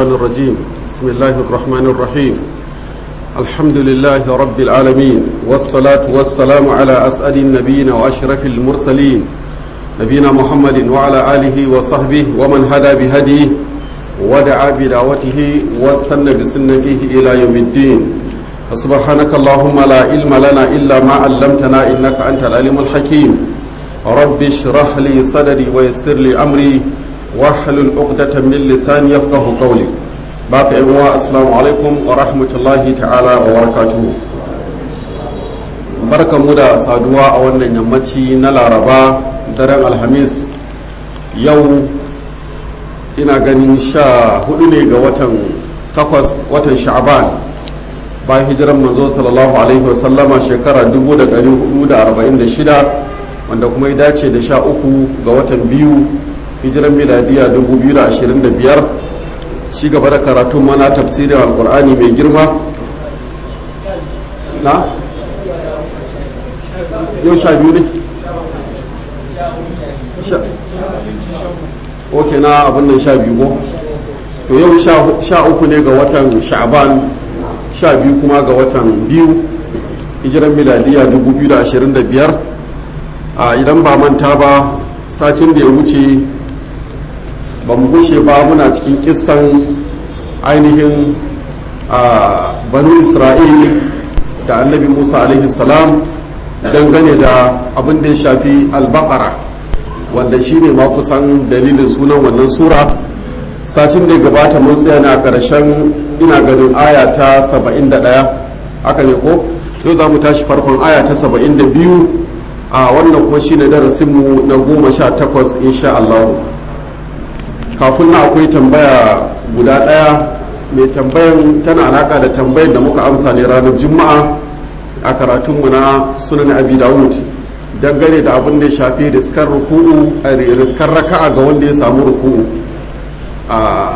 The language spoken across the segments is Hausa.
الرجيم بسم الله الرحمن الرحيم الحمد لله رب العالمين والصلاة والسلام على أسعد النبيين وأشرف المرسلين نبينا محمد وعلى آله وصحبه ومن هدى بهديه ودعا بدعوته واستنى بسنته إلى يوم الدين فسبحانك اللهم لا علم لنا إلا ما علمتنا إنك أنت العليم الحكيم رب اشرح لي صدري ويسر لي أمري واحلل عقدة من لساني يفقه قولي باقي أنواع السلام عليكم ورحمة الله تعالى وبركاته barkan mu da saduwa a wannan yammaci na laraba daren alhamis yau ina ganin sha hudu ne ga watan takwas watan sha'aban bayan hijiran manzo sallallahu alaihi wasallama shekara 1446 wanda kuma ya dace da sha uku ga watan biyu hijiran miladiya 2025 ci gaba da karatun mana tafsirin alkur'ani mai girma na yau sha biyu ne ok na abin nan sha biyu ko to yau sha uku ne ga watan sha'aban sha biyu kuma ga watan biyu hijiran miladiya 2025 a idan ba manta ba satin da ya wuce ba mu gushe ba muna cikin kissan ainihin a banu isra'il da annabi musa alaihi salam dangane da abin da ya shafi albakara wanda shi ne ma kusan dalilin sunan wannan sura satin da ya gabata mun tsaya ne a ƙarshen ina ganin aya ta 71 aka ne ko yau za mu tashi farkon aya ta 72 a wannan kuma shi ne darasinmu na goma sha takwas insha Allah kafin na akwai tambaya guda ɗaya mai tambayan tana alaka da tambayan da muka amsa ne ranar juma'a a karatunmu na sunan abi dawud dangane da abin da ya shafi riskar ruku'u a riskar raka'a ga wanda ya samu ruku'u a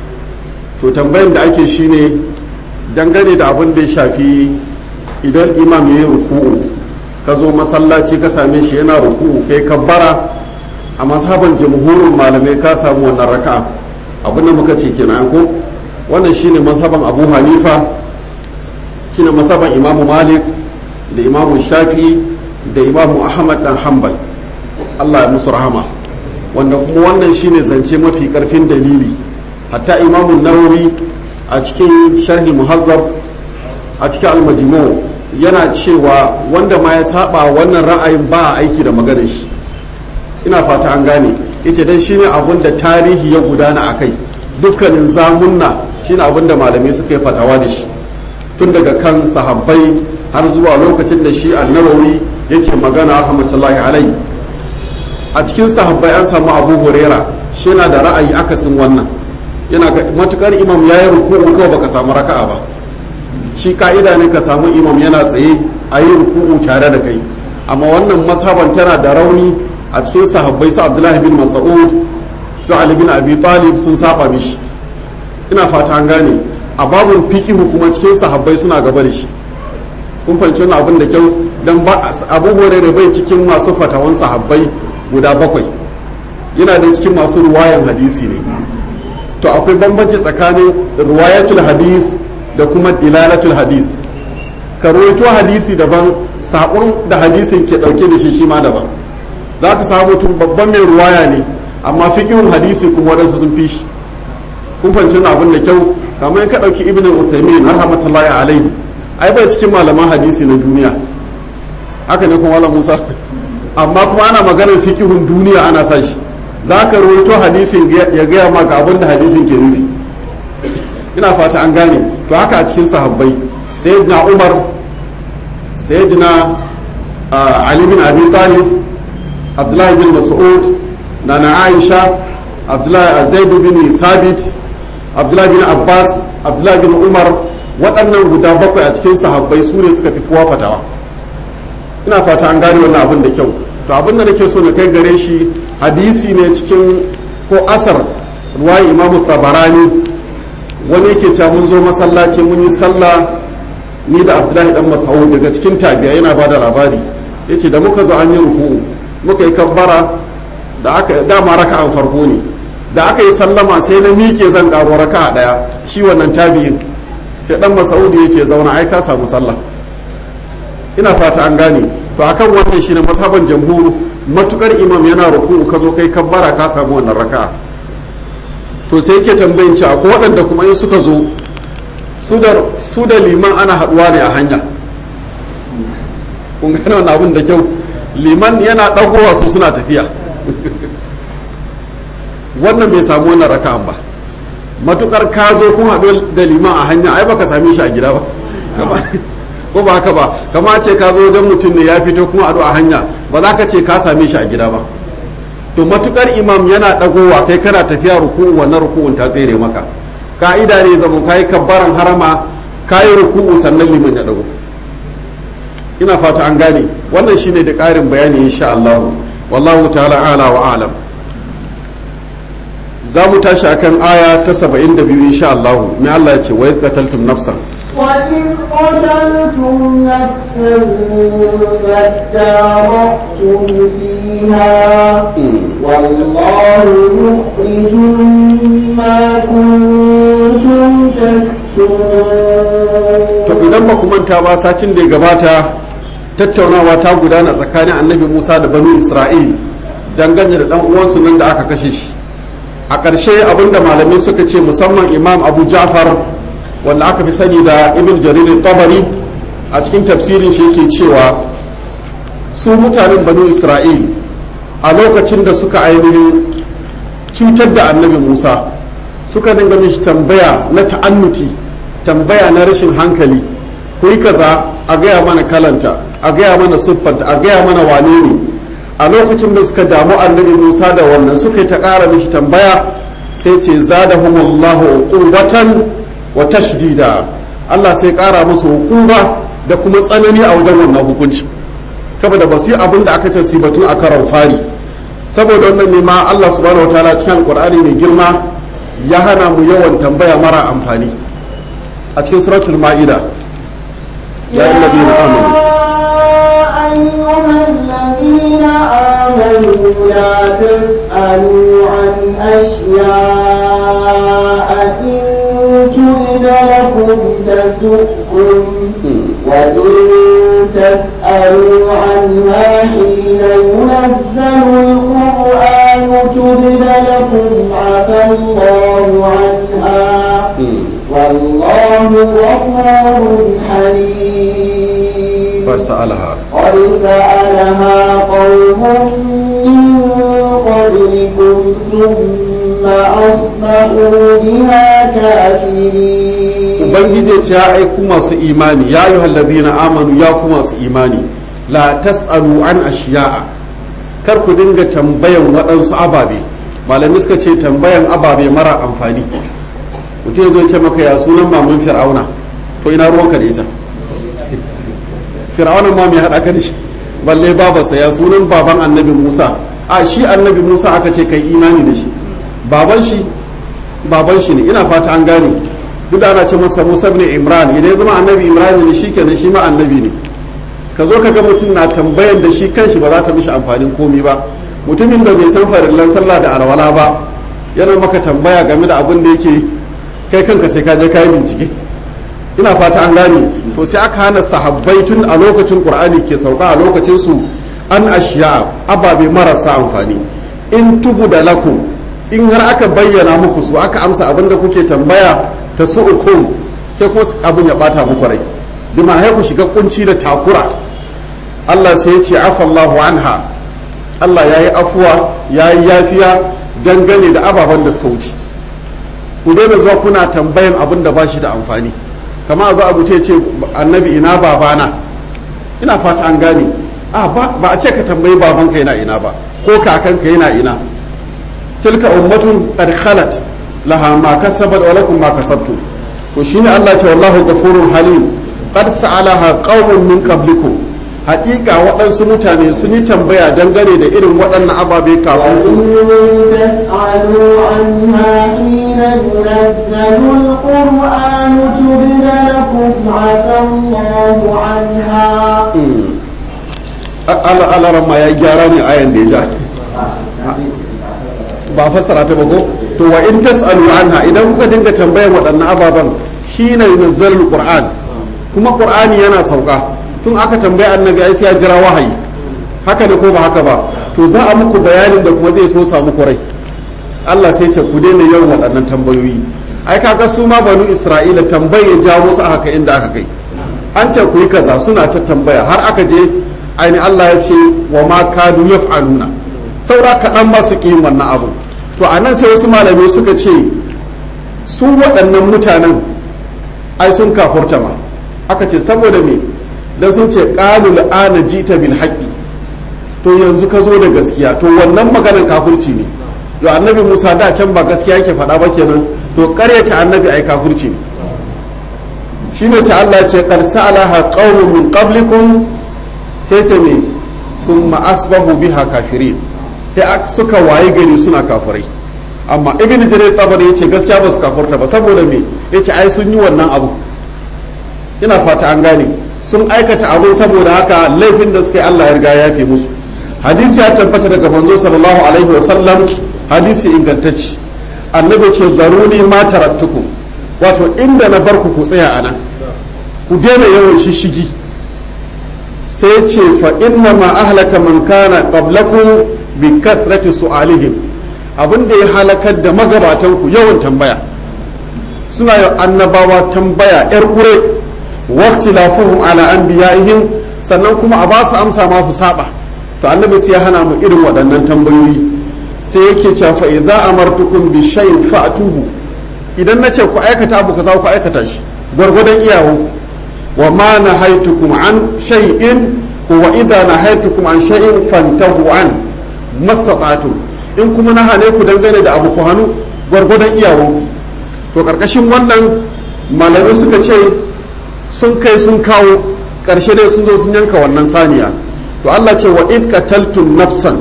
to tambayan da ake shine dangane da abin da ya shafi idan imam ya yi ruku'u ka zo masallaci ka same shi yana ruku'u kai kabbara a mazhaban jamhurin malamai ka samu wannan raka'a abin da muka ce kenan ko wannan shine mazhaban abu hanifa shine mazhaban imamu malik da imamu shafi da imamu ahmad dan hanbal allah ya musu rahama wanda kuma wannan shine zance mafi karfin dalili hatta imamu nawawi a cikin sharhi muhazzab a cikin almajmu yana cewa wanda ma ya saba wannan ra'ayin ba a aiki da maganar shi ina fata an gane yace dan shine abun da tarihi ya gudana akai dukkanin zamunna shine abun da malamai suka yi fatawa da shi tun daga kan sahabbai har zuwa lokacin da shi annabawi yake magana rahmatullahi alai a cikin sahabbai an samu abu huraira shi yana da ra'ayi akasin wannan yana matukar imam ya yi ruku'u kawai baka samu raka'a ba shi ka'ida ne ka samu imam yana tsaye a yi ruku'u tare da kai amma wannan mazhaban tana da rauni a cikin sahabbai su abdullahi bin mas'ud su ali bin abi talib sun saba mishi ina fata an gane a babun fikihu kuma cikin sahabbai suna gaba da shi kun fahimci wannan abin da kyau dan ba abu hurairah bai cikin masu fatawan sahabbai guda bakwai yana da cikin masu ruwayan hadisi ne to akwai bambanci tsakanin ruwayatul hadis da kuma dilalatul hadis ka rawaito hadisi daban sakon da hadisin ke dauke da shi shi ma daban za ka samu mutum babban mai ruwaya ne amma fikihun hadisi kuma wadansu sun fi shi kun fahimci abin da kyau kamar ka dauki ibn al-usaymin rahmatullahi alaihi ai bai cikin malaman hadisi na duniya haka ne kuma musa amma kuma ana maganar fikihun duniya ana sa shi za ka rawaito hadisin ya gaya maka abin da hadisin ke nufi ina fata an gane to haka a cikin sahabbai sayyidina umar sayyidina ali bin abi talib abdullahi bin mas'ud nana aisha abdullahi zaid bin thabit abdullahi bin abbas abdullahi bin umar waɗannan guda bakwai a cikin sahabbai su ne suka fi kowa fatawa ina fata an gane wannan abin da kyau to abin da nake so na kai gare shi hadisi ne cikin ko asar ruwayi imamu tabarani wani yake cewa mun zo masallaci mun yi sallah ni da abdullahi dan mas'ud daga cikin tabiya yana ba da labari yace da muka zo an yi ruku muka yi kabbara da aka dama raka'an farko ne da aka yi sallama sai na miƙe zan ƙaro raka a ɗaya shi wannan tabi'in sai dan masaudi ya ce zauna ai ka samu sallah ina fata an gane to akan wannan shine masaban jamhuru matukar imam yana ruku'u ka zo kai kabbara ka samu wannan raka'a to sai yake tambayin ci akwai waɗanda kuma in suka zo su da liman ana haɗuwa ne a hanya kun gane wannan abin da kyau liman yana ɗagowa su suna tafiya wannan bai samu wannan raka'an ba matukar ka zo kun haɗu da liman a hanya ai baka same shi a gida ba ko ba haka ba kama ce ka zo don mutum ne ya fito kuma haɗu a hanya ba za ka ce ka same shi a gida ba to matukar imam yana ɗagowa kai kana tafiya ruku'u wannan ruku'un ta tsere maka ka'ida ne zama ka yi kabbaran harama ka yi ruku'u sannan liman ya ɗago ina fata an gane wannan shine da ƙarin bayani insha Allah wallahu ta'ala ala wa alam za mu tashi akan aya ta 72 insha Allah mai Allah ya ce wa qataltum nafsan وإذ قتلتم نفسا فادارأتم فيها والله مخرج ما كنتم تكتمون to idan ba ku manta ba satin da ya gabata tattaunawa ta gudana tsakanin annabi Musa da banu Isra'il dangane da dan uwansu nan da aka kashe shi a ƙarshe abinda malamai suka ce musamman imam abu ja'far wanda aka fi sani da ibn jarir tabari a cikin tafsirin shi yake cewa su mutanen banu isra'il a lokacin da suka ainihin cutar da annabi musa suka dinga mishi tambaya na ta'annuti tambaya na rashin hankali ku yi kaza a gaya mana kalanta a gaya mana siffanta a gaya mana wane ne a lokacin da suka damu annabi musa da wannan suka yi ta ƙara mishi tambaya sai ce zadahumullahu uqubatan wa tashdida Allah sai ƙara musu hukuma da kuma tsanani a wajen wannan hukunci saboda ba su yi abin da aka ce su batun a karon fari saboda wannan ne ma Allah subhanahu wataala cikin alqur'ani mai girma ya hana mu yawan tambaya mara amfani a cikin suratul ma'ida ya ayyuhallazina amanu أيها الذين آمنوا لا تسألوا عن أشياء إن تبد لكم تسؤكم وإن تسألوا عنها حين ينزل القرآن تبد لكم عفى الله عنها والله غفور حليم قد سألها قد سألها قوم من قبلكم ثم أصبحوا بها كافرين ubangiji ce ya aiku masu imani ya yi hallazina amanu ya ku masu imani la tas'alu an ashiya'a kar ku dinga tambayan waɗansu ababe malami suka ce tambayan ababe mara amfani mutum zai ce maka ya sunan maman fir'auna to ina ruwanka da ita fir'auna ma mai haɗa ka da shi balle babansa ya sunan baban annabi musa a shi annabi musa aka ce kai imani da shi baban shi baban shi ne ina fata an gane duk da ana ce masa musa ibn imran idan ya zama annabi imran ne shi kenan shi ma annabi ne ka zo ka ga mutum na tambayan da shi kanshi ba za ta mishi amfanin komi ba mutumin da bai san farillan sallah da alwala ba yana maka tambaya game da abin da yake kai kanka sai ka je ka yi bincike ina fata an gane to sai aka hana sahabbai tun a lokacin qur'ani ke sauka a lokacin su an ashiya ababe marasa amfani in tubu da lakum in har aka bayyana muku su aka amsa abin da kuke tambaya ta su'ukum sai kuma abin ya bata muku rai bi ma ku shiga kunci da takura Allah sai ya ce afallahu anha Allah ya yi afuwa ya yi yafiya dangane da ababen da suka wuce ku daina zuwa kuna tambayan abin da ba shi da amfani kama za a ce ce annabi ina babana ina fata an gane a ba a ce ka tambayi babanka yana ina ba ko kakanka yana ina tilka ummatun qad khalat laha ma kasabat wa lakum ma kasabtum to shine Allah ce wallahu ghafurur halim qad sa'alaha qaumun min qablikum haƙiƙa waɗansu mutane sun yi tambaya dangane da irin waɗannan ababe kafin وإن تسألوا عنها حين ينزل القرآن تبد لكم عفى الله عنها ala alaran ma ya gyara ne ayan da ya ja ba fassara ta ba ko to wa in tasalu anha idan kuka dinga tambayar waɗannan ababen hina yunazzalul qur'an kuma qur'ani yana sauka tun aka tambaya annabi ai sai ya jira wahayi haka ne ko ba haka ba to za a muku bayanin da kuma zai so samu rai Allah sai ce ku daina yawan waɗannan tambayoyi ai kaga su ma banu Isra'ila tambaye jawo su aka kai inda aka kai an ce ku yi kaza suna ta tambaya har aka je aini Allah ya ce wa ma kadu yaf'aluna saura kaɗan ma su ƙi wannan abu to a nan sai wasu malamai suka ce su waɗannan mutanen ai sun kafurta ma aka ce saboda me dan sun ce qalu ana jita bil haqqi to yanzu ka zo da gaskiya to wannan maganar kafurci ne to annabi Musa da can ba gaskiya yake faɗa ba kenan to ƙaryata annabi ai kafurci ne shine sai Allah ya ce qad sa'alaha qaumun min qablikum sai ce me thumma asbahu biha kafirin sai suka waye gari suna kafirai amma ibn jarir tabari yace gaskiya ba su kafurta ba saboda me yace ai sun yi wannan abu ina fata an gane sun aikata abun saboda haka laifin da suka yi Allah ya riga ya fi musu hadisi ya tabbata daga manzo sallallahu alaihi wasallam hadisi ingantacci annabi ce zaruni ma taraktukum wato inda na bar ku ku tsaya anan ku daina yawan shishigi sai ce fa inna ma ahlaka man kana qablakum bi kathrati su'alihim abin da ya halakar da magabatan ku yawan tambaya suna yi annabawa tambaya yar kure waqti lafuhum ala anbiya'ihim sannan kuma a ba su amsa ma su saba to annabi sai ya hana mu irin waɗannan tambayoyi sai yake cewa fa idza amartukum bi shay'in fa'tuhu idan nace ku aikata abu kaza ku aikata shi gwargwadon iyawo wa ma nahaitukum an shay'in wa idza nahaitukum an shay'in fantahu an mastata'tum in kuma na hane ku dangane da abu ku hannu gwargwadon iyawo to karkashin wannan malamai suka ce sun kai sun kawo karshe dai sun zo sun yanka wannan saniya to Allah ce wa id qataltum nafsan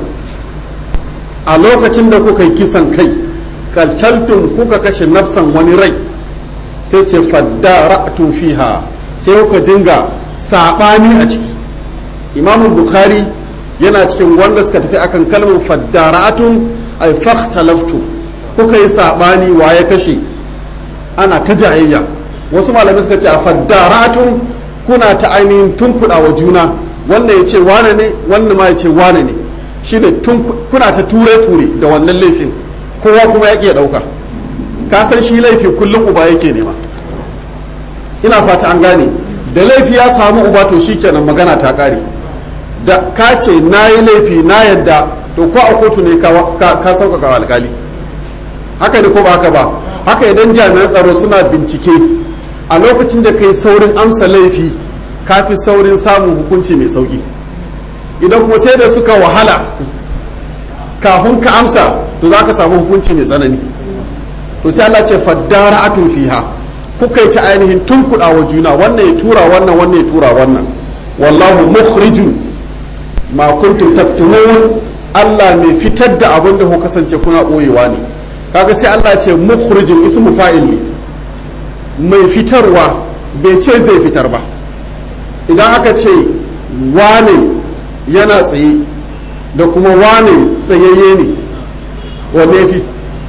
a lokacin da kuka yi kisan kai qataltum kuka kashe nafsan wani rai sai ce faddara'tum fiha sai kuka dinga sabani a ciki imamu bukhari yana cikin wanda suka tafi akan kalmar faddara'atun ay fakhtalaftu kuka yi sabani wa ya kashe ana ta jayayya wasu malamai suka ce a faddara'atun kuna ta ainihin tunkuɗa wa juna wannan ya ce wane ne wannan ma ya ce wane ne shine kuna ta ture-ture da wannan laifin kowa kuma ya iya ɗauka ka san shi laifi kullum uba yake nema ina fata an gane da laifi ya samu uba to shikenan magana ta ƙare da ka ce na yi laifi na yadda to ko a kotu ne ka sauƙaƙa alƙali haka ne ko ba haka ba haka idan jami'an tsaro suna bincike a lokacin da kai saurin amsa laifi ka fi saurin samun hukunci mai sauƙi idan kuma sai da suka wahala kafin ka amsa to za ka samu hukunci mai tsanani to sai Allah ce faddara atun fiha kuka yi ta ainihin tunkuɗa wa juna wannan ya tura wannan wannan ya tura wannan wallahu mukhrijun ma kuntum taktumun Allah mai fitar da abin da ku kasance kuna ɓoyewa ne kaga sai Allah ce mukhrijun ismu fa'il ne mai fitarwa bai ce zai fitar ba idan aka ce wane yana tsaye da kuma wane tsayayye ne wanne fi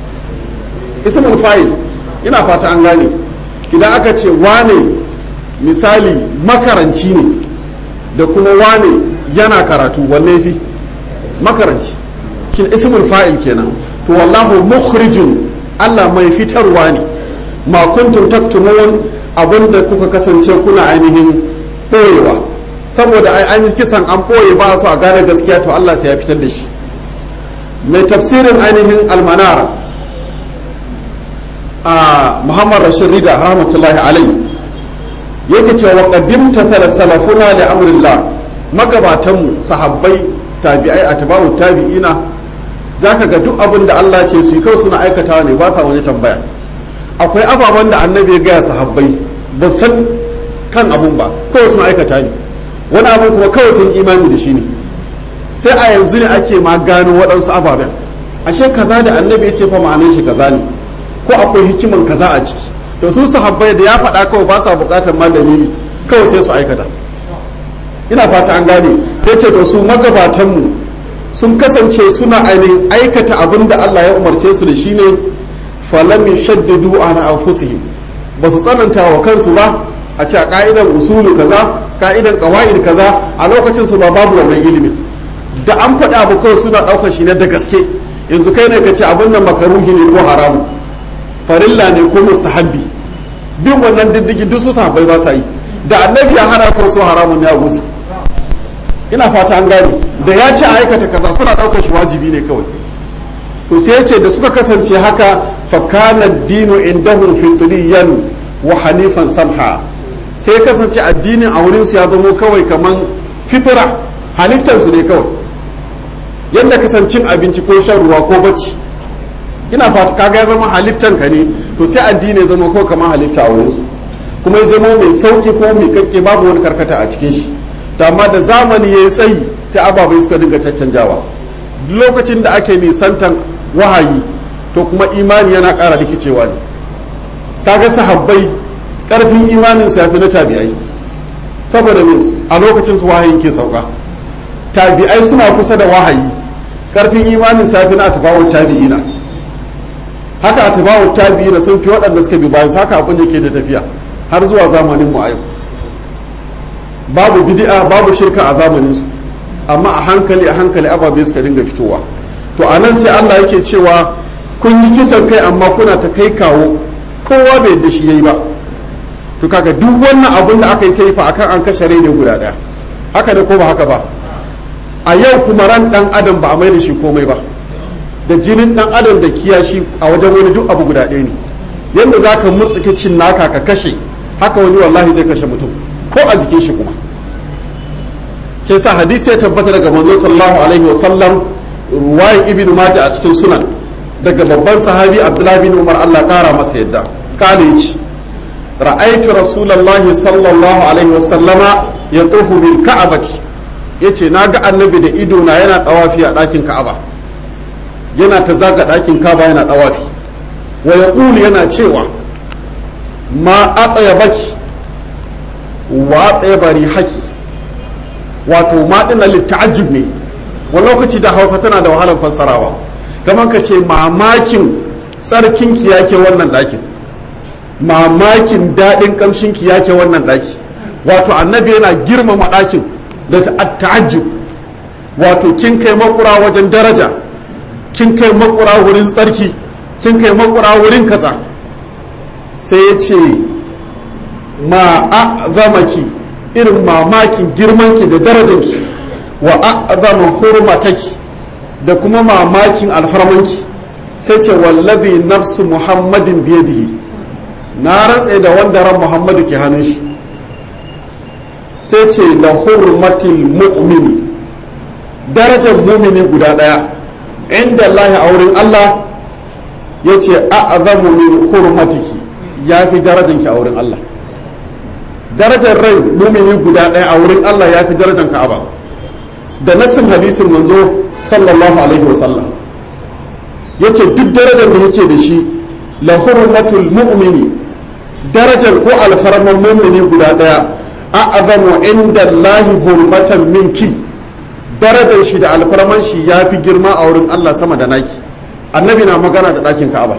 ismul fa'il ina fata an gane idan aka ce wane misali makaranci ne da kuma wane yana karatu wanne fi makaranci shi ismul fa'il kenan to wallahu mukhrijun Allah mai fitarwa ne ma kuntum taktumun abinda kuka kasance kuna ainihin ɓoyewa saboda an yi kisan an ɓoye ba su a gane gaskiya to Allah sai ya fitar da shi mai tafsirin ainihin almanara a muhammad rashid rida rahmatullahi alai yake cewa wa qaddimta thala salafuna li amrillah magabatanmu sahabbai tabi'ai atba'u tabi'ina zaka ga duk abin da Allah ce su yi kawai suna aikatawa ne ba sa wani tambaya akwai ababen da annabi ya gaya sahabbai ba san kan abun ba kawai suna aikata ne wani abun kuma kawai sun imani da shi ne sai a yanzu ne ake ma gano waɗansu ababen ashe kaza da annabi ya ce fa ma'anar shi kaza ne ko akwai hikiman kaza a ciki to su sahabbai da ya faɗa kawai ba sa buƙatar ma dalili kawai sai su aikata ina fata an gane sai ce to su magabatanmu sun kasance suna ainihin aikata abin da Allah ya umarce su da shi ne falam yashaddidu ala anfusihim ba su tsananta wa kansu ba a ce a ka'idan usulu kaza ka'idan qawaid kaza a lokacin su ba babu wannan ilimin da an faɗa abu kawai suna ɗaukar shi ne da gaske yanzu kai ne ka ce abin nan makaruhi ne ko haramu farilla ne ko musahabbi bin wannan diddigin duk su sahabbai ba sa yi da annabi ya hana ko su haramun ne a gusu ina fata an gane da ya ce a aikata kaza suna ɗaukar shi wajibi ne kawai to sai ya ce da suka kasance haka fa kana dinu indahum fitriyan wa hanifan samha sai ya kasance addinin a wurin su ya zamo kawai kaman fitra halittar su ne kawai yadda kasancin abinci ko shan ruwa ko bacci ina fata kaga ya zama halittan ka ne to sai addini ya zama ko kamar halitta a wurin su kuma ya zama mai sauki ko mai kakke babu wani karkata a cikin shi to amma da zamani ya yi tsayi sai ababai suka dinga caccanjawa lokacin da ake nisantan wahayi to kuma imani yana ƙara rikicewa ne kaga sahabbai ƙarfin imanin sa yafi na tabi'ai saboda me a lokacin su wahayin ke sauka tabi'ai suna kusa da wahayi ƙarfin imanin sa yafi na atba'ut tabi'ina haka atba'ut tabi'ina sun fi waɗanda suka bi bayan haka abin yake da tafiya har zuwa zamanin mu a yau babu bid'a babu shirka a zamanin su amma a hankali a hankali ababe suka dinga fitowa to a nan sai Allah yake cewa kun yi kisan kai amma kuna ta kai kawo kowa bai da shi yayi ba to kaga duk wannan abun da aka yi ta yi fa akan an kashe rai ne guda daya haka da ko ba haka ba a yau kuma ran dan adam ba a mai da shi komai ba da jinin dan adam da kiyashi a wajen wani duk abu guda ɗaya ne yadda za ka murtsuke cin naka ka kashe haka wani wallahi zai kashe mutum ko a jikin shi kuma ke sa hadisi ya tabbata daga manzo sallallahu alaihi wa sallam ruwayan ibn majah a cikin sunan daga babban sahabi abdullahi bin umar Allah kara masa yadda kale yace ra'aytu rasulullahi sallallahu alaihi wa sallama yatufu bil ka'bati yace naga annabi da ido na yana dawafi a dakin ka'aba yana ta zaga dakin ka'aba yana dawafi wa yaqulu yana cewa ma atyabaki wa atyabari haki wato ma dinna litta'ajjub ne wani lokaci da hausa tana da wahalar fassarawa kamar ka ce mamakin tsarkinki yake wannan ɗakin mamakin daɗin ƙamshinki yake wannan ɗaki wato annabi yana girmama ɗakin da ta'ajjub wato kin kai makura wajen daraja kin kai makura wurin tsarki kin kai makura wurin kaza sai ya ce ma a'zamaki irin mamakin girmanki da darajanki wa a'zama hurmataki da kuma mamakin alfarmanki sai ce wallazi nafsu muhammadin biyadihi na rantse da wanda ran muhammadu ke hannun shi sai ce la hurmatil mu'mini darajar mumini guda daya inda Allah a wurin Allah ya ce a'zamu min hurmatiki ya fi darajanki a wurin Allah darajar rai mumini guda daya a wurin Allah ya fi darajar ka'aba da nassin hadisin manzo sallallahu alaihi wasallam ya ce duk darajar da yake da shi la hurmatul mu'mini darajar ko alfarman mu'mini guda daya a'azamu inda Allahi hurmatan minki darajar shi da alfarman shi ya fi girma a wurin Allah sama da naki annabi na magana da ɗakin ka'aba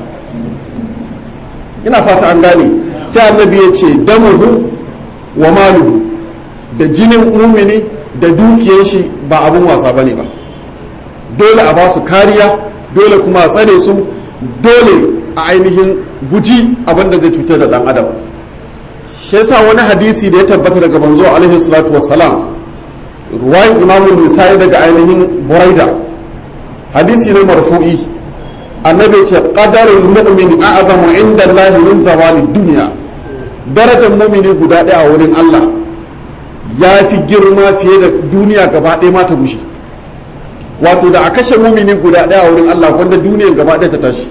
ina fata an gane sai annabi ya ce damuhu wa maluhu da jinin mumini da dukiyar shi ba abun wasa ba ne ba dole a ba su kariya dole kuma a tsare su dole a ainihin guji abin da zai cutar da dan adam shi yasa wani hadisi da ya tabbata daga manzo alaihi salatu wassalam ruwayin imamu nisa'i daga ainihin buraida hadisi ne marfu'i annabi ce qadarul mu'min a'zamu inda Allah min zawali dunya darajar mu'mini guda ɗaya a wurin Allah ya fi girma fiye da duniya gaba ɗaya ma ta gushe wato da a kashe mumini guda ɗaya a wurin Allah wanda duniyar gaba ɗaya ta tashi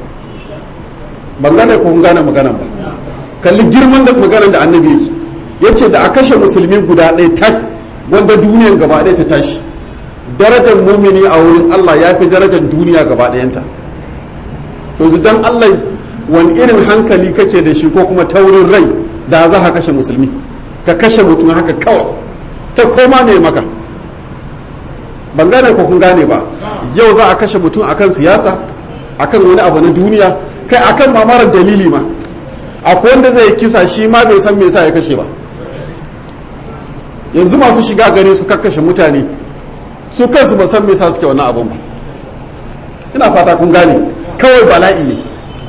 ban gane ko gane maganan ba kalli girman da maganan da annabi yake ya ce da a kashe musulmi guda ɗaya tak wanda duniyar gaba ɗaya ta tashi darajar mumini a wurin Allah ya fi darajar duniya gaba ɗayanta to dan Allah wani irin hankali kake da shi ko kuma taurin rai da za ka kashe musulmi ka kashe mutum haka kawai ta koma ne maka ban gane ko kun gane ba yau za a kashe mutum akan siyasa akan wani abu na duniya kai akan mamarar dalili ma akwai wanda zai kisa shi ma bai san me yasa ya kashe ba yanzu masu shiga gari su kakkashe mutane su kansu ba san me yasa suke wannan abun ba ina fata kun gane kawai bala'i ne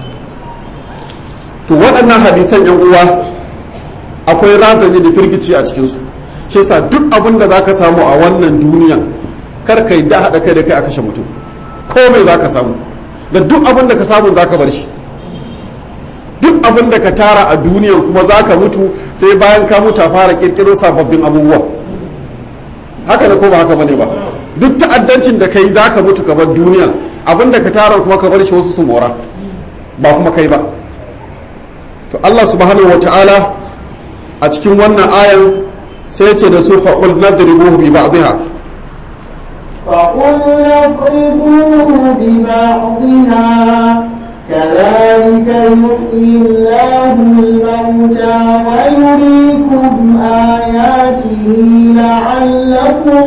to waɗannan hadisan yan uwa akwai razani da firgici a cikinsu shi yasa duk abin da zaka samu a wannan duniyan kar kai da haɗa kai da kai a kashe mutum ko mai zaka samu da duk abin da ka samu zaka bar shi duk abin da ka tara a duniyan kuma zaka mutu sai bayan ka mutu a fara kirkiro sababbin abubuwa haka ne ko ba haka bane ba duk ta'addancin da kai zaka mutu ka bar duniya abin da ka tara kuma ka bar shi wasu su mora ba kuma kai ba to Allah subhanahu wataala a cikin wannan ayan sai ce da su faƙul nadribuhu bi ba'dihha فقل اضربوه ببعضها كذلك يحيي الله الموتى ويريكم آياته لعلكم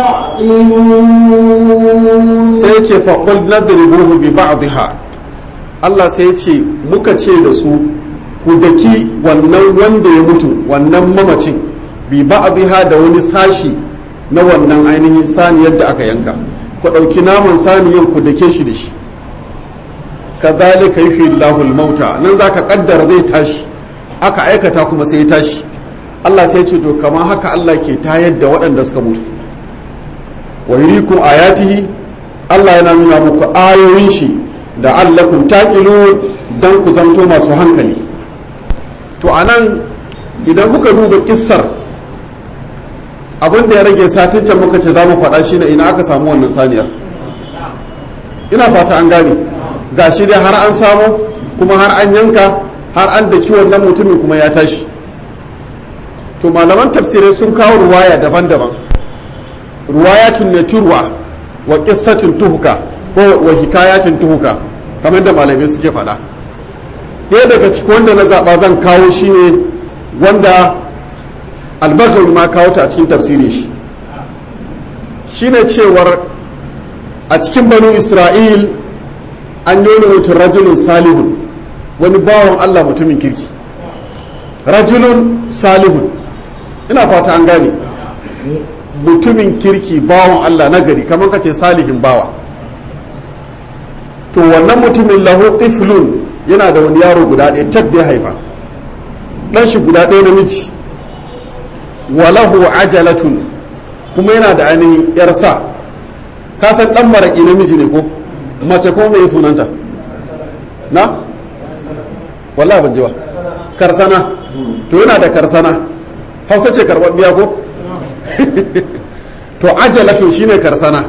تعقلون sai ce faƙul nadribuhu bi ba'dihha Allah sai ce muka ce da su ku daki wannan wanda ya mutu wannan mamacin bi ba'dihha da wani sashi na wannan ainihin saniyar da aka yanka ku ɗauki naman saniyar ku dake shi da shi kazalika yuhyi Allahu al-mauta nan zaka kaddara zai tashi aka aikata kuma sai ya tashi Allah sai ce to kamar haka Allah ke tayar da waɗanda suka mutu wa yurikum ayatihi Allah yana nuna muku ayoyin shi da allakum taqilun dan ku zanto masu hankali to anan idan kuka duba kissar abin da ya rage satin can muka ce za mu faɗa shi ne ina aka samu wannan saniyar ina fata an gane ga shi dai har an samu kuma har an yanka har an daki wannan mutumin kuma ya tashi to malaman tafsirai sun kawo ruwaya daban-daban ruwayatun ne turwa wa qissatun tuhuka ko wa hikayatun tuhuka kamar da malamai suke faɗa ɗaya daga cikin wanda na zaɓa zan kawo shi ne wanda albagawi ma kawo ta a cikin tafsirin shi shine cewar a cikin banu isra'il an yi mutum rajulun salihun wani bawan allah mutumin kirki rajulun salihun ina fata an gane mutumin kirki bawan allah nagari kamar ka ce salihin bawa to wannan mutumin lahu tiflun yana da wani yaro guda ɗaya tak da ya haifa ɗan shi guda ɗaya namiji walahu ajalatun kuma yana da ainihin yarsa ka san dan maraki namiji ne ko mace ko mai sunanta na wallahi ban ji ba karsana to yana da karsana hausa ce biya ko to ajalatun shine karsana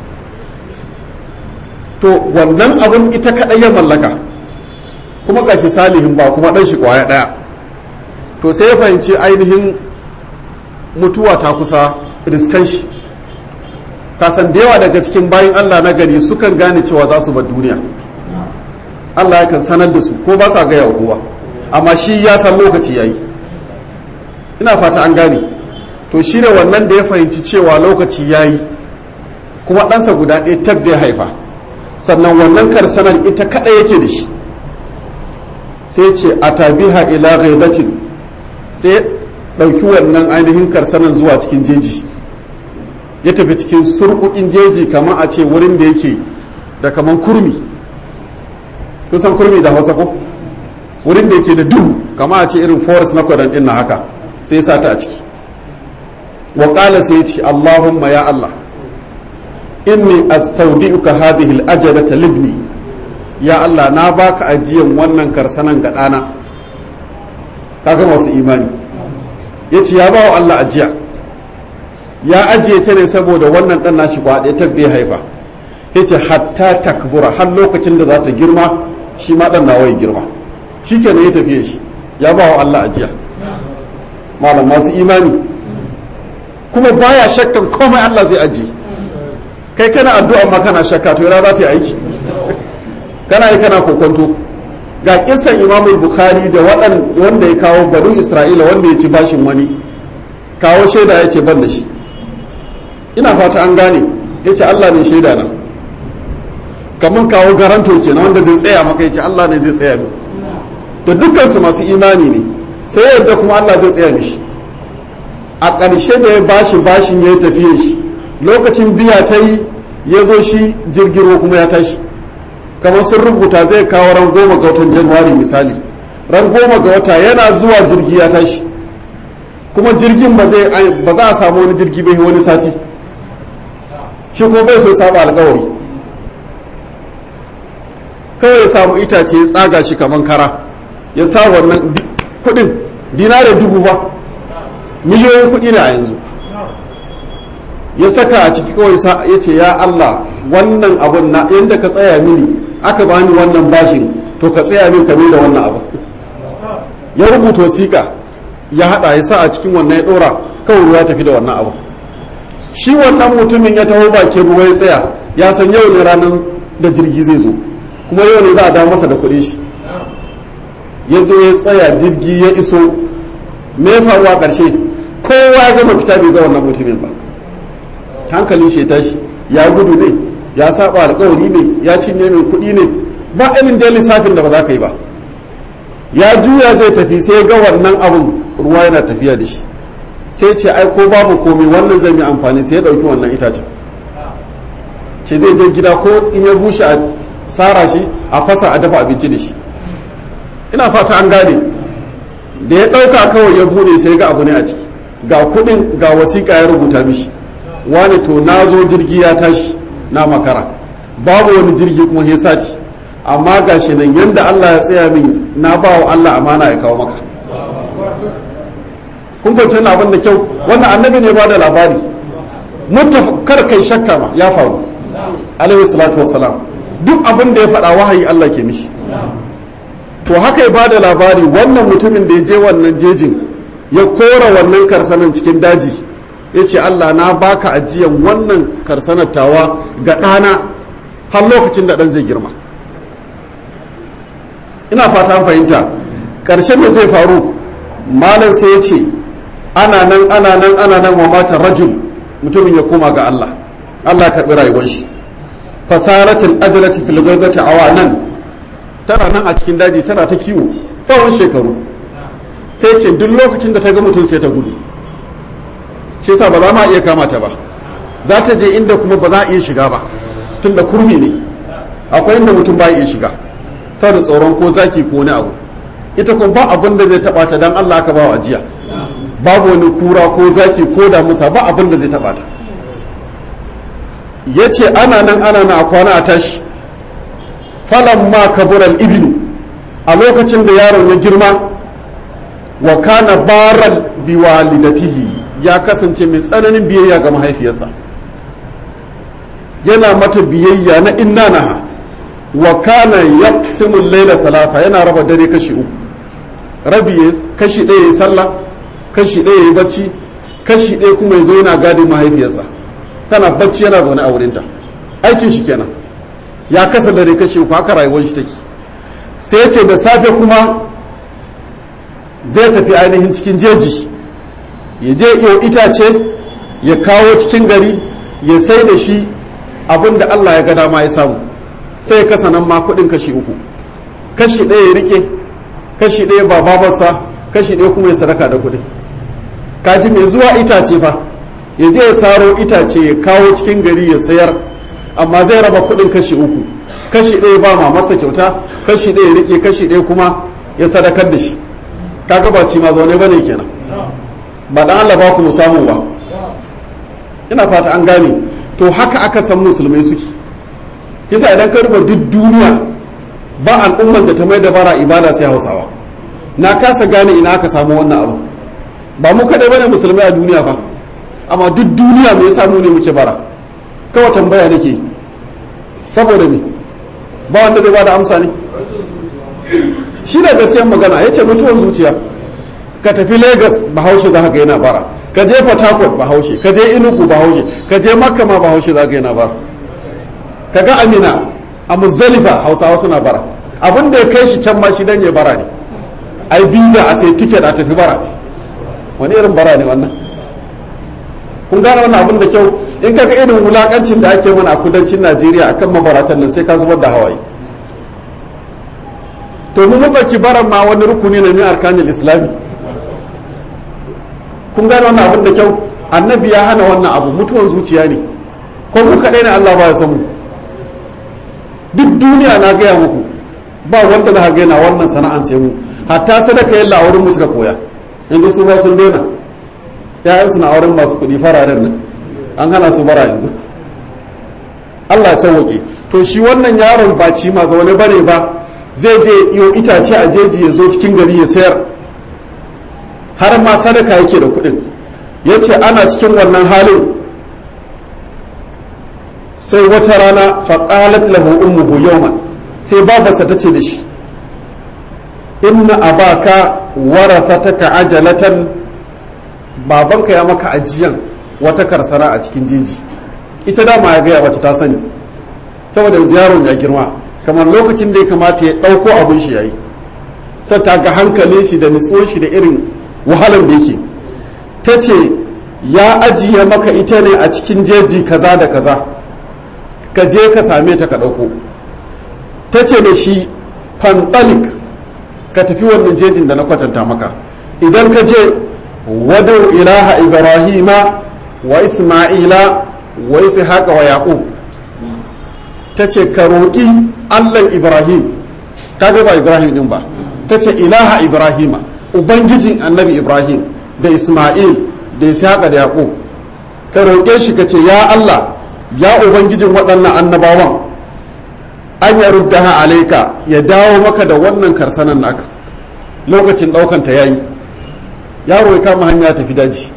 to wannan abun ita kadai ya mallaka kuma gashi salihin ba kuma dan shi kwaya daya to sai ya fahimci ainihin mutuwa ta kusa riskan shi kasan da yawa daga cikin bayan allah na gari sukan gane cewa za su bar duniya allah ya kan sanar da su ko ba sa gaya wa kowa amma shi ya san lokaci ya yi ina fata an gane to shi ne wannan da ya fahimci cewa lokaci ya yi kuma ɗansa guda ɗaya tak da ya haifa sannan wannan karsanar ita kaɗai yake da shi sai ce a tabiha ila ghaidatin sai ɗauki wannan ainihin karsanan zuwa cikin jeji ya tafi cikin surkukin jeji kamar a ce wurin da yake da kamar kurmi kun san kurmi da hausa ko wurin da yake da duhu kamar a ce irin forest na kwadan ɗin na haka sai ya sata a ciki wa ƙala sai ya ce allahumma ya allah inni astaudi'uka hadhihi al-ajalata libni ya allah na baka ajiyan wannan karsanan ga ɗana kaga masu imani ya ce ya ba wa Allah ajiya ya ajiye ta ne saboda wannan ɗan nashi kwaɗe ta da ya haifa ya ce hatta takbura har lokacin da za ta girma shi ma ɗan nawa ya girma shi kenan ya tafiye shi ya ba wa Allah ajiya malam masu imani kuma baya shakkan komai Allah zai ajiye kai kana addu'a ma kana shakka to yana za ta yi aiki kana yi kana kokonto ga kisan imamul bukhari da wanda ya kawo banu isra'ila wanda ya ci bashin wani kawo shaida ya ce ban da shi ina fata an gane ya ce allah ne shaida na kamar kawo garanto kenan wanda zai tsaya maka yace Allah ne zai tsaya min da dukkan su masu imani ne sai yadda kuma Allah zai tsaya mishi a ƙarshe da ya bashi bashin ya tafiye shi lokacin biya ta yi ya zo shi jirgin kuma ya tashi kamar sun rubuta zai kawo ran goma ga watan januwari misali ran goma ga wata yana zuwa jirgi ya tashi kuma jirgin ba za a samu wani jirgi bai wani sati shi ko bai so saba alkawari kawai ya samu itace ya tsaga shi kamar kara ya sa wannan kudin dinare dubu ba miliyoyin kudi ne a yanzu ya saka a ciki kawai ya ce ya Allah wannan abun na yadda ka tsaya mini aka bani wannan bashin to ka tsaya min kame da wannan abu ya rubuta wasiƙa ya hada ya sa a cikin wannan ya dora kawai ruwa tafi da wannan abu shi wannan mutumin ya taho bakin ruwa ya tsaya ya san yau ne ranar da jirgi zai zo kuma yau ne za a dawo masa da kuɗin shi ya zo ya tsaya jirgi ya iso me faru a ƙarshe kowa ya gama fita bai ga wannan mutumin ba hankalin shi ya tashi ya gudu ne ya saba alkawari ne ya cinye min kuɗi ne ba irin da lissafin da ba za ka yi ba ya juya zai tafi sai ga wannan abun ruwa yana tafiya da shi sai ce ai ko babu komai wannan zai yi amfani sai ya ɗauki wannan itacen ce zai je gida ko in ya bushe a tsara shi a fasa a dafa abinci da shi ina fata an gane da ya ɗauka kawai ya bude sai ga abu ne a ciki ga kuɗin ga wasiƙa ya rubuta mishi wani to na zo jirgi ya tashi na makara babu wani jirgi kuma ya sati amma ga shi nan yadda Allah ya tsaya min na ba wa Allah amana ya kawo maka kun fahimci wannan abin da kyau wannan annabi ne ba da labari kar kai shakka ma ya faru alaihi salatu wassalam duk abin da ya faɗa wahayi Allah ke mishi to haka ya ba da labari wannan mutumin da ya je wannan jejin ya kora wannan karsanan cikin daji ya ce Allah na baka ajiyan wannan karsanar tawa ga ɗana har lokacin da ɗan zai girma ina fata fahimta ƙarshen da zai faru malam sai ya ce ana nan ana nan ana nan wa mata rajul mutumin ya koma ga Allah Allah ya karɓi rayuwar shi fasaratul ajlati fil ghaibati awanan tana nan a cikin daji tana ta kiwo tsawon shekaru sai ce duk lokacin da ta ga mutum sai ta gudu shi yasa ba za ma iya kama ta ba za ta je inda kuma ba za a iya shiga ba tun da kurmi ne akwai inda mutum ba iya shiga saboda tsoron ko zaki ko wani abu ita kuma ba abin da zai taba ta dan Allah aka ba wa ajiya babu wani kura ko zaki ko da musa ba abin da zai taba ta yace ana nan ana na a kwana a tashi falan ma kabural ibnu a lokacin da yaron ya girma wa kana baral biwalidatihi ya kasance mai tsananin biyayya ga mahaifiyarsa yana mata biyayya na inna naha wa kana yaqsimu layla thalatha yana raba dare kashi uku rabi kashi ɗaya ya sallah kashi ɗaya ya bacci kashi ɗaya kuma ya zo yana gadin mahaifiyarsa tana bacci yana zaune a wurinta aikin shi kenan ya kasa dare kashi uku haka rayuwar shi take sai ce da safe kuma zai tafi ainihin cikin jeji ya je iyo itace ya kawo cikin gari ya sai da shi abin da Allah ya ga dama ya samu sai ya kasa nan ma kuɗin kashi uku kashi ɗaya ya rike kashi ɗaya ba babarsa kashi ɗaya kuma ya sadaka da kuɗin kaji mai zuwa itace fa ya je ya saro itace ya kawo cikin gari ya sayar amma zai raba kuɗin kashi uku kashi ɗaya ba ma masa kyauta kashi ɗaya ya rike kashi ɗaya kuma ya sadakar da shi kaga ba ci ma zaune bane kenan ba dan Allah ba ku mu samu ba ina fata an gane to haka aka san musulmai suke kisa idan ka ruba duk duniya ba al'ummar da ta mai da bara ibada sai hausawa na kasa gane ina aka samu wannan abu ba mu kaɗai bane musulmai a duniya fa amma duk duniya me yasa mu ne muke bara kawai tambaya nake saboda me ba wanda zai bada amsa ne shi da gaskiyar magana ya ce mutuwar zuciya ka tafi lagos bahaushe za ka ga yana bara ka je port harcourt bahaushe ka je inugu bahaushe ka je makka ma bahaushe za ka yana bara ka ga amina a muzdalifa hausawa suna bara abin da ya kai shi can ma shi dan ya bara ne ai biza a sai tiket a tafi bara wani irin bara ne wannan kun gane wannan abin da kyau in kaga irin wulakancin da ake mana a kudancin najeriya akan mabaratan nan sai ka zubar da hawaye to mu mabaki baran ma wani rukuni ne min arkanin islami kun gane wannan abin da kyau annabi ya hana wannan abu mutuwan zuciya ne ko mu kaɗai ne allah ba ya san mu duk duniya na gaya muku ba wanda za ka gaina wannan sana'an sai mu hatta sadaka yalla a wurin mu suka koya yanzu su ba sun daina ya'yansu na auren masu kuɗi fararen nan an hana su bara yanzu Allah ya sauwaƙe to shi wannan yaron ba ci ma zaune bane ba zai je iyo itace a jeji ya zo cikin gari ya sayar har ma sadaka yake da kuɗin ya ce ana cikin wannan halin sai wata rana faƙalat lahu ummuhu yawman sai babarsa ta ce da shi inna abaka warathataka ajalatan babanka ya maka ajiyan wata karsana a cikin jeji ita dama ya gaya wacce ta sani saboda yaron ya girma kamar lokacin da ya kamata ya ɗauko abin shi yayi sai ta ga hankalin shi da nutsuwar shi da irin wahalar da yake ta ce ya ajiye maka ita ne a cikin jeji kaza da kaza ka je ka same ta ka ɗauko ta ce da shi fantalik ka tafi wannan jejin da na kwatanta maka idan ka je wadu ilaha ibrahima wa isma'ila wa ishaqa wa yaqub ta ce ka roƙi allan ibrahim kaga ba ibrahim din ba ta ce ilaha ibrahima ubangijin annabi ibrahim da isma'il da ishaqa da yaqub ka roƙe shi ka ce ya allah ya ubangijin waɗannan annabawan an ya ruddaha alaika ya dawo maka da wannan karsanan naka lokacin ɗaukanta ya yi yaro ya kama hanya tafi daji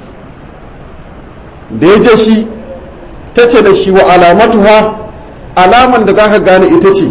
da ya je shi ta ce da shi wa alamatuha alaman da za ka gane ita ce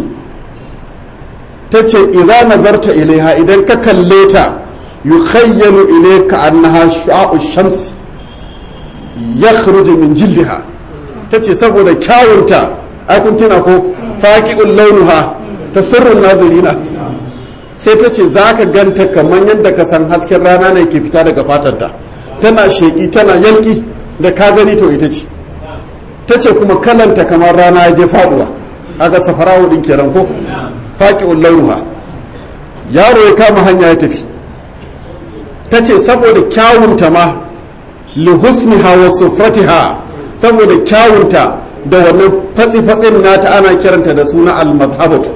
ta ce idan nazarta ilaiha idan ka kalle ta yukhayyalu ilayka annaha shu'a'u shamsi yakhruju min jildiha ta ce saboda kyawunta ai kun tuna ko faqi'ul launuha tasurrun nazirina sai ta ce za ka ganta kamar yadda ka san hasken rana ne ke fita daga fatanta tana sheƙi tana yalƙi da ka gani to ita ce ta ce kuma kalanta kamar rana ya je faɗuwa aga safarawo ɗin kenan ko faƙi'un launuha yaro ya kama hanya ya tafi ta ce saboda kyawunta ma lihusniha wa sufratiha saboda kyawunta da wannan fatsi-fatsin nata ana kiranta da suna al-mazhabatu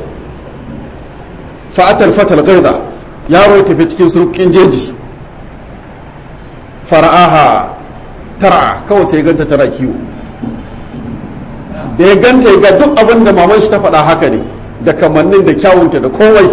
fa'atal fatal gaida yaro ya tafi cikin surkin jeji fara'aha tara kawai sai ganta tana kiwo da ya ganta ya ga duk abin da maman shi ta faɗa haka ne da kamannin da kyawunta da komai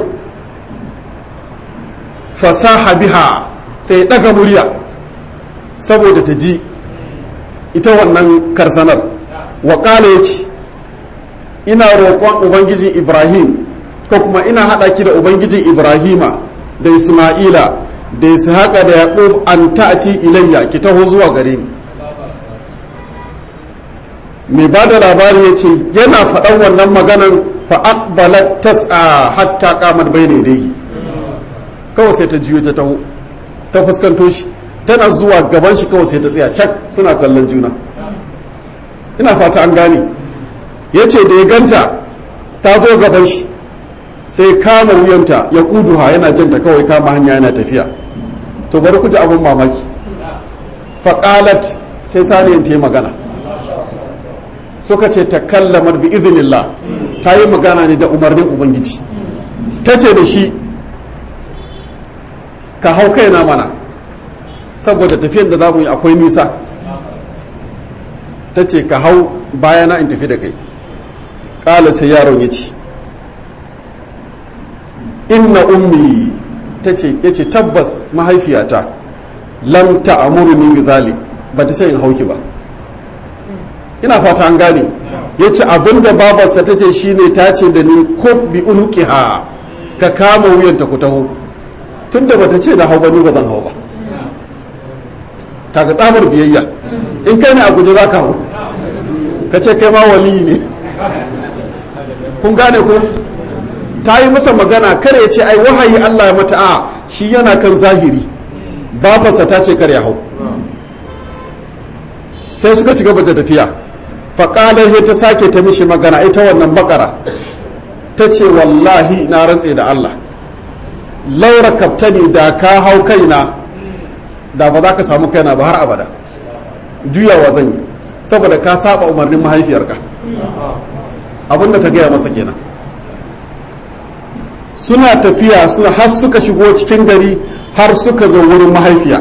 fasaha biha sai ya ɗaga murya saboda ta ji ita wannan karsanar waƙala ya ce ina roƙon ubangijin ibrahim ko kuma ina haɗa ki da ubangijin ibrahima da isma'ila da ishaqa da yaqub an ta'ti ilayya ki taho zuwa gare ni mai ba da labari ya ce yana faɗan wannan maganan fa aqbalat tas'a hatta qamat bayna yadayhi kawai sai ta jiyo ta taho ta fuskanto shi tana zuwa gaban shi kawai sai ta tsaya cak suna kallon juna ina fata an gane ya ce da ya ganta ta zo gaban shi sai kama wuyanta ya kuduha yana janta kawai kama hanya yana tafiya to bari ku ji abin mamaki faƙalat sai saniyan ta yi magana suka ce ta kallamar bi izinillah ta yi magana ne da umarnin ubangiji ta ce da shi ka hau kaina mana saboda tafiyan da za mu yi akwai nisa ta ce ka hau bayana in tafi da kai ƙala sai yaron ya ce inna ummi ta ce ya ce tabbas mahaifiyata lam ta'amuruni bi zalik ba ta sai in hauki ba ina fata an gane ya ce abinda babarsa ta ce shine ta ce da ni ko bi unuqiha ka kama wuyanta ku taho tunda bata ce da hau ba ni ba zan hau ba kaga tsamar biyayya in kai ne a guje za ka hau ka ce kai ma wali ne kun gane ko ta yi masa magana kare ya ce ai wahayi Allah ya mata a shi yana kan zahiri babarsa ta ce kare ya hau sai suka ci gaba da tafiya faƙalar ta sake ta mishi magana ita wannan bakara ta ce wallahi na rantse da Allah laura kaftani da ka hau kaina da ba za ka samu kaina ba har abada juyawa zan yi saboda ka saba umarnin mahaifiyarka abinda ta gaya masa kenan suna tafiya suna har suka shigo cikin gari har suka zo wurin mahaifiya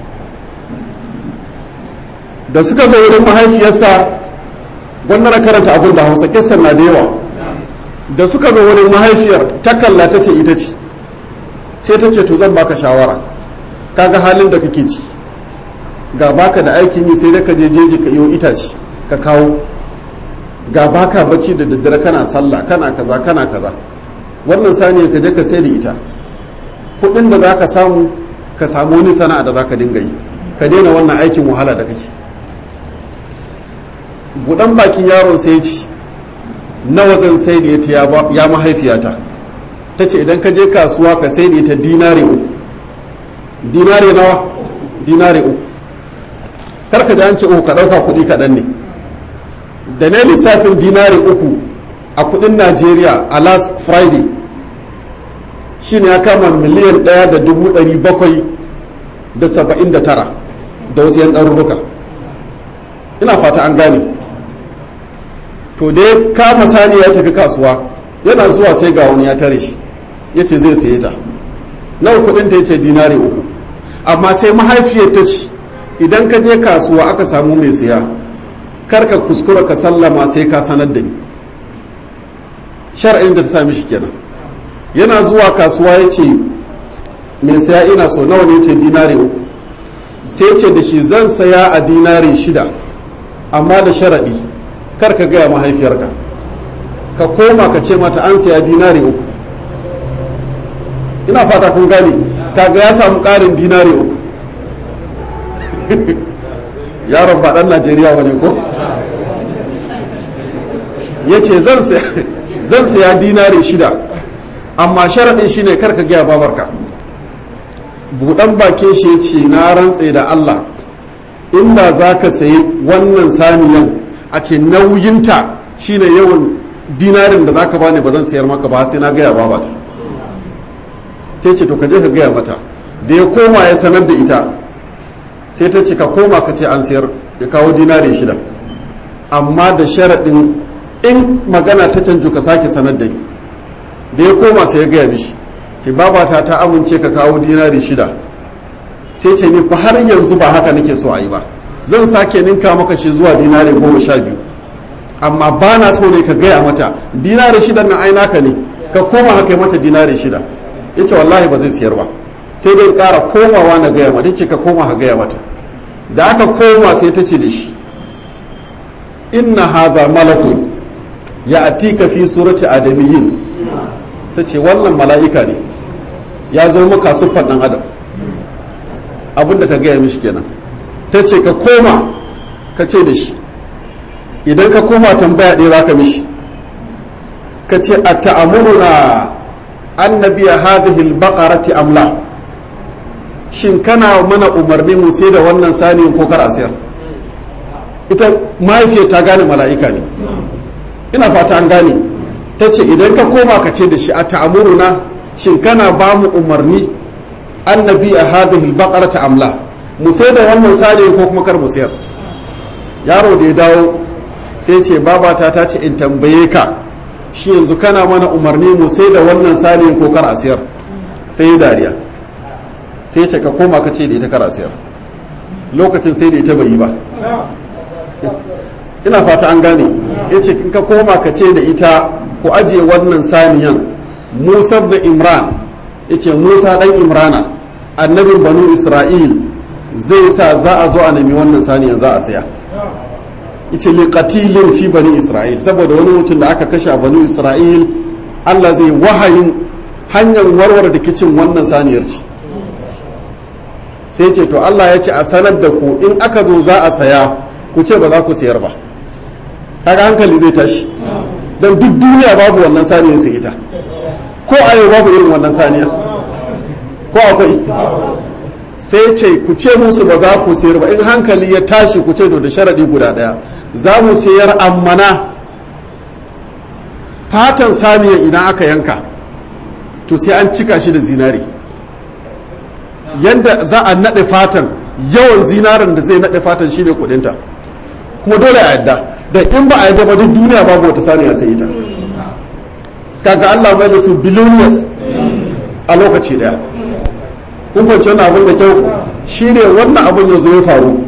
da suka zo wurin mahaifiyarsa gwamnati karanta abin da hausa kisan na da yawa da suka zo wurin mahaifiyar ta kalla ta ce ita ce sai ta ce to zan baka shawara kaga halin da kake ci ga baka da aikin yi sai da ka je jeji ka iyo itace ka kawo ga baka bacci da daddare kana sallah kana kaza kana kaza wannan saniya ka je ka sai da ita kudin da za ka samu ka samu wani sana'a da za ka dinga yi ka daina wannan aikin wahala da kake budan bakin yaron sai ci nawa zan sai da ita ya mahaifiyata ta ce idan ka je kasuwa ka sai da ita dinare uku dinare nawa dinare uku karka ji an ce uku ka ɗauka kuɗi kaɗan ne da na lissafin dinare uku a kuɗin najeriya a last friday shi ne ya kama miliyan ɗaya da dubu ɗari bakwai da saba'in da tara da wasu yan ɗarurruka ina fata an gane to dai kama sani ya tafi kasuwa yana zuwa sai ga wani ya tare shi ya ce zai saye ta nawa kudin ta yace dinari uku amma sai mahaifiyar ta ci idan ka je kasuwa aka samu mai siya kar ka kuskura ka sallama sai ka sanar da ni shar'in da ta sami shi kenan yana zuwa kasuwa ya ce mai siya ina so nawa ne ce dinari uku sai ce da shi zan saya a dinari shida amma da sharaɗi kar ka gaya mahaifiyarka ka koma ka ce mata an siya dinari uku ina fata kun gane kaga ya samu ƙarin dinari uku yaron ba ɗan najeriya ba ne ko ya ce zan siya dinari shida amma sharaɗin shi ne kar ka gaya babarka buɗan bakin shi ya ce na rantse da allah inda za ka sayi wannan saniyan a ce nauyinta shine yawan dinarin da zaka bani ba zan sayar maka ba sai na gaya babata ta ce to ka je ka gaya mata da ya koma ya sanar da ita sai ta ce ka koma ka ce an sayar ya kawo dinari shida amma da sharaɗin in magana ta canju ka sake sanar da ni da ya koma sai ya gaya mishi ce babata ta amince ka kawo dinari shida sai ce ni fa har yanzu ba haka nake so a yi ba zan sake ninka maka shi zuwa dinari goma sha biyu amma ba na so ne ka gaya mata dinari shida na ai naka ne ka koma haka mata dinari shida ya ce wallahi ba zai siyar ba sai dai ƙara komawa na gaya mata ce ka koma ka gaya mata da aka koma sai ta ce da shi inna hadha malakun ya atika fi surati adamiyyin ta ce wannan mala'ika ne ya zo maka siffar ɗan adam abinda ta gaya mishi kenan ta ce ka koma ka ce da shi idan ka koma tambaya ɗaya za ka mishi ka ce a ta'amuruna annabiya hadhihi al-baqarati amla shin kana mana umarni mu sai da wannan saniyin ko kar a sayar ita mahaifiyar ta gane mala'ika ne ina fata an gane ta ce idan ka koma ka ce da shi a ta'amuruna shin kana ba mu umarni annabi a hadhihi al-baqarata amla mu sai da wannan saniyin ko kuma kar mu sayar yaro da ya dawo sai ce babata ta ce in tambaye ka shi yanzu kana mana umarni mu sai da wannan saniyin ko kar a siyar sai ya dariya sai ce ka koma ka ce da ita kar a siyar lokacin sai da ita bai yi ba ina fata an gane ya ce in ka koma ka ce da ita ku ajiye wannan saniyan musa da imran ya ce musa dan imrana annabin banu isra'il zai sa za a zo a nemi wannan saniyan za a saya yace li qatilin fi bani isra'il saboda wani mutum da aka kashe a bani isra'il Allah zai wahayin hanyar warware da kicin wannan saniyar ce sai ce to Allah ya ce a sanar da ku in aka zo za a saya ku ce ba za ku sayar ba kaga hankali zai tashi don duk duniya babu wannan saniyar sai ita ko a yau babu irin wannan saniyar ko akwai sai ce ku ce musu ba za ku sayar ba in hankali ya tashi ku ce da sharaɗi guda ɗaya za mu sayar ammana fatan saniya idan aka yanka to sai an cika shi da zinari yadda za a naɗe fatan yawan zinarin da zai naɗe fatan shi ne kudinta kuma dole a yadda da in ba a yadda ba duk duniya babu wata saniya sai ita kaga Allah mai da su billionaires a lokaci daya kun fahimci wannan abin da kyau shi ne wannan abin yanzu ya faru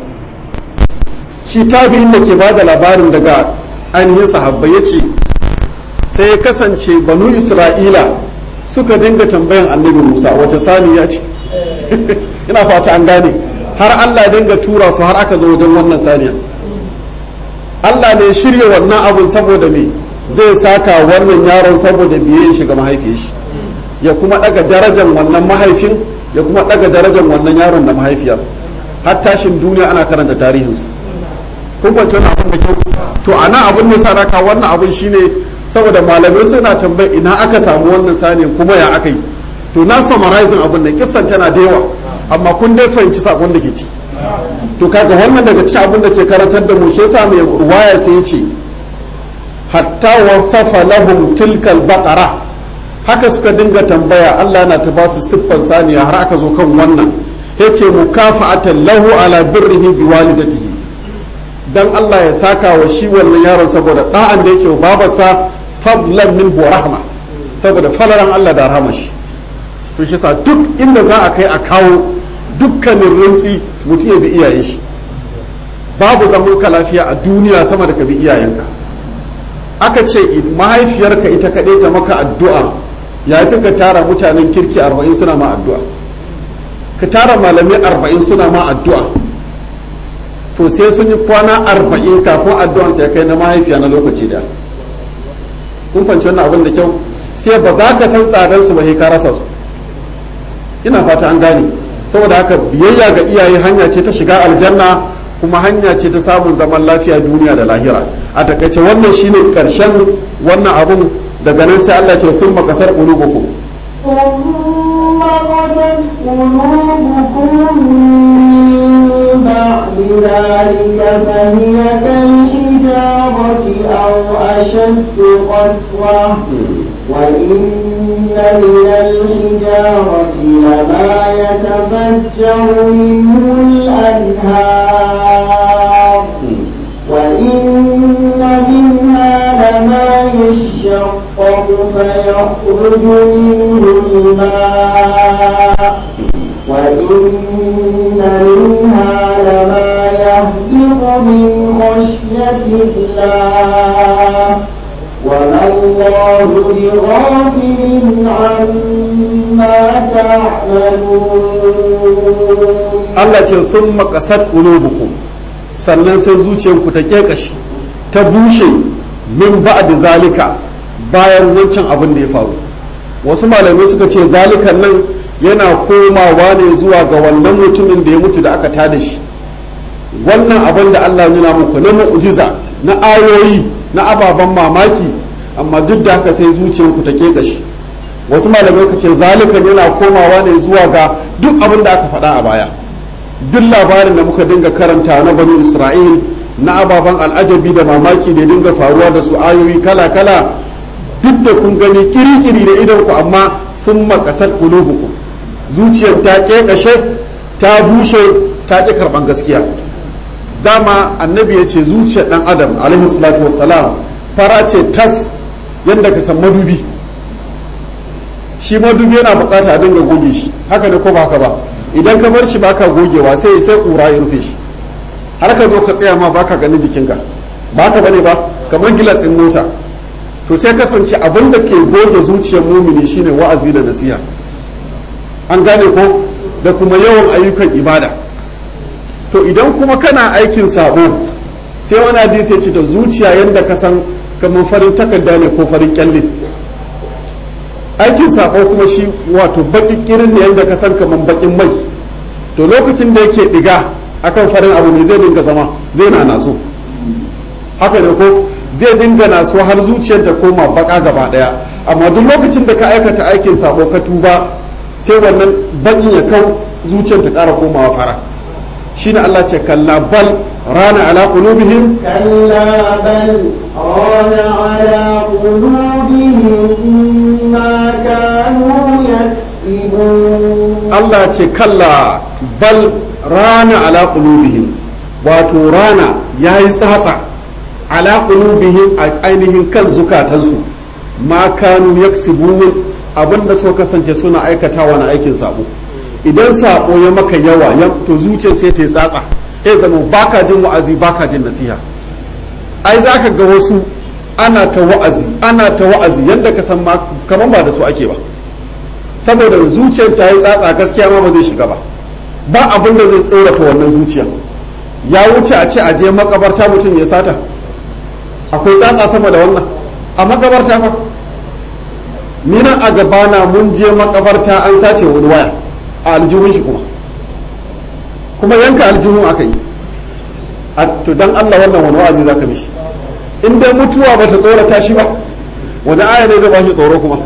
shi tabi'in da ke ba da labarin daga ainihin sahabbai ya ce sai ya kasance banu isra'ila suka dinga tambayan annabi musa wace saniya ce ina fata an gane har allah dinga tura su har aka zo wajen wannan saniya allah ne shirya wannan abin saboda me zai saka wannan yaron saboda biye shi ga mahaifiyar shi ya kuma daga darajar wannan mahaifin ya kuma daga darajar wannan yaron da mahaifiyar har tashin duniya ana karanta tarihinsu kun kwanci wani abin da kyau to ana abin da saraka wannan abin shine saboda malamai suna tambayi ina aka samu wannan saniya kuma ya aka yi to na summarizing abin da kissan tana da yawa amma kun dai fahimci sakon da ke ci to kaga wannan daga cikin abin da ke karantar da mu shi yasa mai ruwaya sai ya ce hatta wasafa lahum tilkal baqara haka suka dinga tambaya Allah na ta ba su siffan saniya har aka zo kan wannan yace mukafa'atan lahu ala birrihi biwalidatihi dan Allah ya saka wa shi wannan yaron saboda da'an da yake babarsa fadlan min wa rahma saboda falaran Allah da rahama shi to shi sa duk inda za a kai a kawo dukkanin rintsi mutum ya bi iyayen shi babu zaman ka lafiya a duniya sama da ka bi iyayenka aka ce mahaifiyarka ita kaɗai ta maka addu'a ya fi ka tara mutanen kirki arba'in suna ma addu'a ka tara malamai arba'in suna ma addu'a to sai sun yi kwana arba'in kafin addu'an sai kai na mahaifiya na lokaci da kun fanci wannan abin da kyau sai ba za ka san tsadar su ba sai ka rasa su ina fata an gane saboda haka biyayya ga iyaye hanya ce ta shiga aljanna kuma hanya ce ta samun zaman lafiya duniya da lahira a takaice wannan shine karshen wannan abun daga nan sai Allah ce sun makasar qulubukum ثم قست قلوبكم من بعد ذلك فهي كالحجارة أو أشد قسوة وإن من الحجارة لما يتفجر منه الأنهار وإن منها لما يشقق فيخرج منه الماء وإن منها لما يهبط من خشية الله وما الله بغافل عما تعملون Allah ce sun makasar qulubukum sannan sai zuciyarku ta kekashi ta bushe min ba'd zalika bayan wancan abin da ya faru wasu malamai suka ce zalikan nan yana komawa ne zuwa ga wannan mutumin da ya mutu da aka tada shi wannan abin da Allah nuna muku na mu'jiza na ayoyi na ababen mamaki amma duk da haka sai zuciyarku ta kekashi wasu malamai ka ce zalikan yana komawa ne zuwa ga duk abin da aka faɗa a baya duk labarin da muka dinga karanta na banu isra'il na ababen al'ajabi da mamaki da dinga faruwa da su ayoyi kala-kala duk da kun gani kiri-kiri da idan ku amma sun makasar kulubuku zuciyar ta ƙeƙashe ta bushe ta ƙi karɓan gaskiya dama annabi ya ce zuciyar ɗan adam alaihi salatu wassalam fara ce tas yadda ka san madubi shi madubi yana bukata a dinga goge shi haka ne ko ba haka ba idan ka bar shi baka gogewa sai sai kura ya rufe shi har ka zo ka tsaya ma baka ganin jikinka ba ka bane ba kamar gilas ɗin mota to sai kasance abin da ke goge zuciyar mumini shine wa'azi da nasiha an gane ko da kuma yawan ayyukan ibada to idan kuma kana aikin sabo sai wani hadisi ya ce da zuciya yadda ka san kamar farin takarda ne ko farin kyalle aikin sabo kuma shi wato baki kirin ne yadda ka san kamar bakin mai to lokacin da yake diga akan farin abu ne zai dinga zama zai na naso haka ne ko zai dinga naso har zuciyar ta koma baka gaba daya amma duk lokacin da ka aikata aikin sabo ka tuba sai wannan bakin ya kau zuciyar ta ƙara komawa fara shine Allah ce kalla bal rana ala qulubihim كلا بل ران على قلوبهم ما كانوا يكسبون Allah ce kalla bal rana ala qulubihim wato rana yayi tsatsa ala qulubihim a ainihin kan zukatansu ma kanu yaksibun abinda suka kasance suna aikatawa na aikin sabo idan sabo ya maka yawa ya to zuciyar sai ta yi tsatsa ya zama baka jin wa'azi baka jin nasiha ai zaka ga wasu ana ta wa'azi ana ta wa'azi yadda ka san ma kaman ba da su ake ba saboda zuciyar ta yi tsatsa gaskiya ma ba zai shiga ba ba abin da zai tsorata wannan zuciya ya wuce a ce a je makabarta mutum ya sata akwai tsatsa sama da wannan a makabarta fa ni nan a gabana mun je makabarta an sace wani waya a aljihun shi kuma kuma yanka aljihun aka yi a to dan Allah wannan wani wa'azi zaka mishi in dai mutuwa bata tsorata shi ba wani aya ne zai ba shi tsoro kuma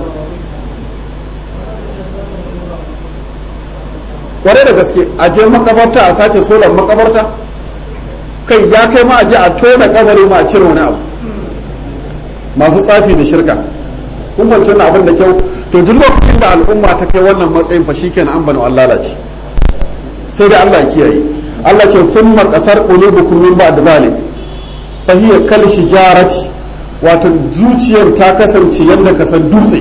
kwarai da gaske a je makabarta a sace solar makabarta kai ya kai ma a je a tona kabari ma a cire wani abu masu tsafi da shirka kun fahimci wannan abin da kyau to duk lokacin da al'umma ta kai wannan matsayin fa shikenan an bani Allah lalace sai dai Allah ya kiyaye Allah ce thumma qasar qulubukum min ba'd zalik fa hiya kal hijarati wato zuciyar ta kasance yadda ka san dutse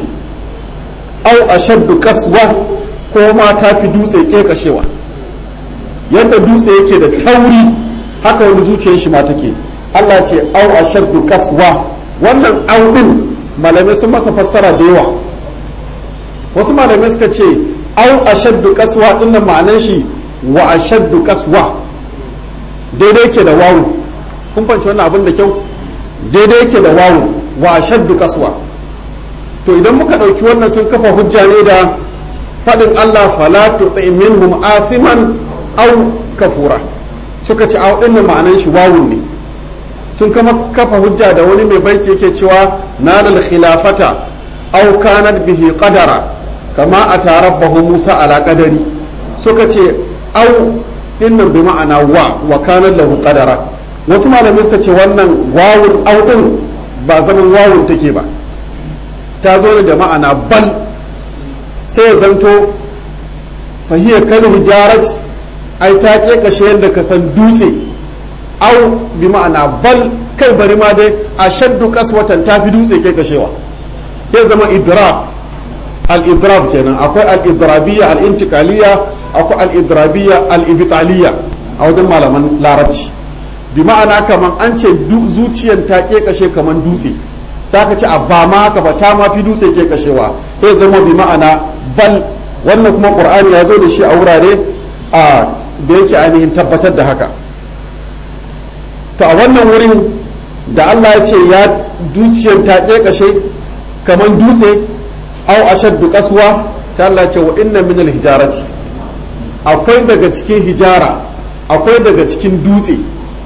au ashaddu kaswa ko ma ta fi dutse kekashewa yadda dutse yake da tauri haka wani zuciyar shi ma take Allah ce au ashaddu kaswa wannan au din malamai sun masa fassara da yawa wasu malamai suka ce au ashaddu kaswa din nan ma'anar shi wa ashaddu kaswa daidai ke da wawu kun fanci wannan abin da kyau daidai ke da wawu wa ashaddu kaswa to idan muka ɗauki wannan sun kafa hujja ne da faɗin Allah fala tuti minhum athiman aw kafura suka ce a ɗin ma'anan shi wawun ne sun kama kafa hujja da wani mai baiti yake cewa nalal khilafata aw kanat bihi qadara kama atarabbahu Musa ala qadari suka ce aw dinnan bi ma'ana wa wa kana lahu qadara wasu malamai suka ce wannan wawun aw din ba zaman wawun take ba ta zo ne da ma'ana bal sai ya zanto fahiyar kan hijarat ai ta ke kashe yadda ka san dutse au bi ma'ana bal kai bari ma dai a shaddu kaswatan ta fi dutse ke kashewa ke zama idrab al-idrab kenan akwai al-idrabiyya al-intiqaliyya akwai al-idrabiyya al-ibtaliyya a wajen malaman larabci bi ma'ana kaman an ce zuciyar ta ke kashe kaman dutse ta ka ci a ba ma haka ba ta ma fi dutse ke kashewa sai zama bi ma'ana bal wannan kuma qur'ani ya zo da shi a wurare a da yake ainihin tabbatar da haka to a wannan wurin da Allah ya ce ya dukiyar ta ke kashe kamar dutse au ashaddu kaswa sai Allah ya ce wa inna min hijarati akwai daga cikin hijara akwai daga cikin dutse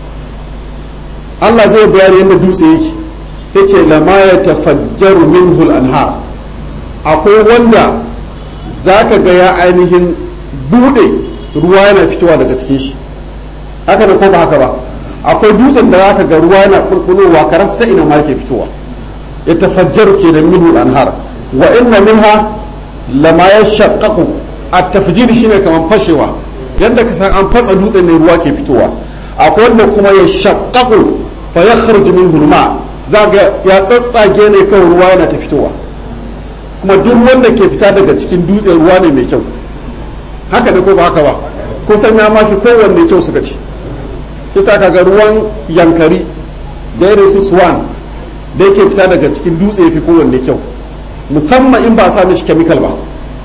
Allah zai bayani yadda dutse yake yace lama ya tafajjaru minhu al-anhar akwai wanda zaka ga ya ainihin bude ruwa yana fitowa daga cikin shi haka da ko ba haka ba akwai dutsen da zaka ga ruwa yana kulkulowa karas ta ina ma yake fitowa ya tafajjaru kenan minhu al-anhar wa inna minha lama yashaqqaqu at-tafjir shine kaman fashewa yadda ka san an fatsa dutsen ne ruwa ke fitowa akwai wanda kuma ya shaqqaqu fa yakhruju minhu al-ma' za ga ya tsatsage ne kawai ruwa yana ta fitowa kuma duk wanda ke fita daga cikin dutse ruwa ne mai kyau haka da ko ba haka ba ko san ya mafi kowanne kyau suka ci kisa kaga ruwan yankari da irin su swan da yake fita daga cikin dutse yafi kowanne kyau musamman in ba a sa mishi chemical ba